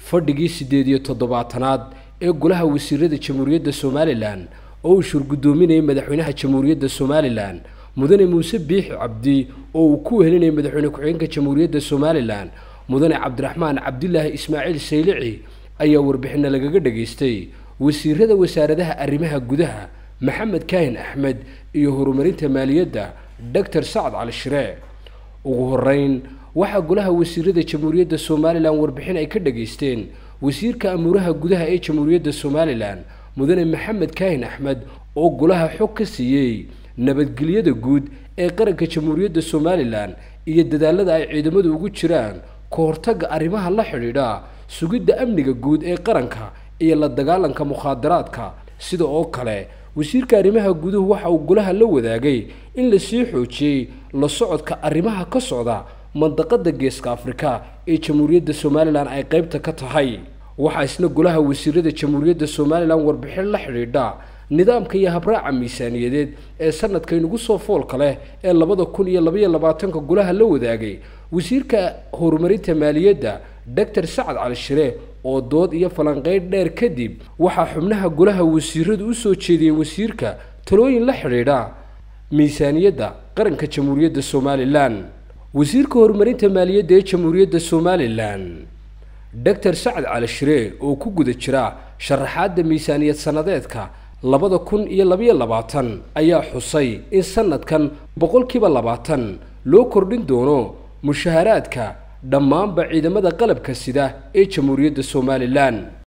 fadhigii siddeed iyo toddobaatanaad ee golaha wasiirada jamhuuriyadda somalilan oo uu shurgudoominayay madaxweynaha jamhuuriyadda somalilan mudane muuse biixi cabdi oo uu ku wehelinayay madaxweyne ku-xigeenka jamhuuriyadda somalilan mudane cabdiraxmaan cabdilaahi ismaaciil saylici ayaa warbixinna lagaga dhageystay wasiirada wasaaradaha arrimaha gudaha maxamed kaahin axmed iyo horumarinta maaliyadda doctor sacad cali shiree ugu horeyn waxaa golaha wasiirada jamhuuriyadda somalilan warbixin ay ka dhageysteen wasiirka amuuraha gudaha ee jamhuuriyadda somalilan mudane maxamed kaahin axmed oo golaha xog ka siiyey nabadgelyada guud ee qaranka jamhuuriyadda somalilan iyo dadaalada ay ciidamadu ugu jiraan ka hortagga arrimaha la xidhiidha sugidda amniga guud ee qaranka iyo la dagaalanka mukhaadaraadka sida oo kale wasiirka arrimaha guduhu waxa uu golaha la wadaagay in lasii xoojiyey la socodka arrimaha ka socda mandaqada geeska afrika ee jamhuuriyadda somalilan ay qaybta ka tahay waxaa isna golaha wasiirada jamhuuriyadda somalilan warbixin la xidhiidha nidaamka iyo habraaca miisaaniyadeed ee sanadka inugu soo foolka leh ee labada kun iyo labaiyo labaatanka golaha la wadaagay wasiirka horumarinta maaliyadda doctor sacad cali shire oo dood iyo falanqeyn dheer kadib waxaa xubnaha golaha wasiiradu u soo jeediyeen wasiirka talooyin la xidhiidha miisaaniyadda qaranka jamhuuriyadda somalilan wasiirka horumarinta maaliyadda ee jamhuuriyadda somalilan doctor sacad cali shire oo ku guda jira sharaxaadda miisaaniyad sannadeedka labada kun iyo labaiyo labaatan ayaa xusay in sanadkan boqolkiiba labaatan loo kordhin doono mushaharaadka dhammaanba ciidamada qalabka sida ee jamhuuriyadda somalilan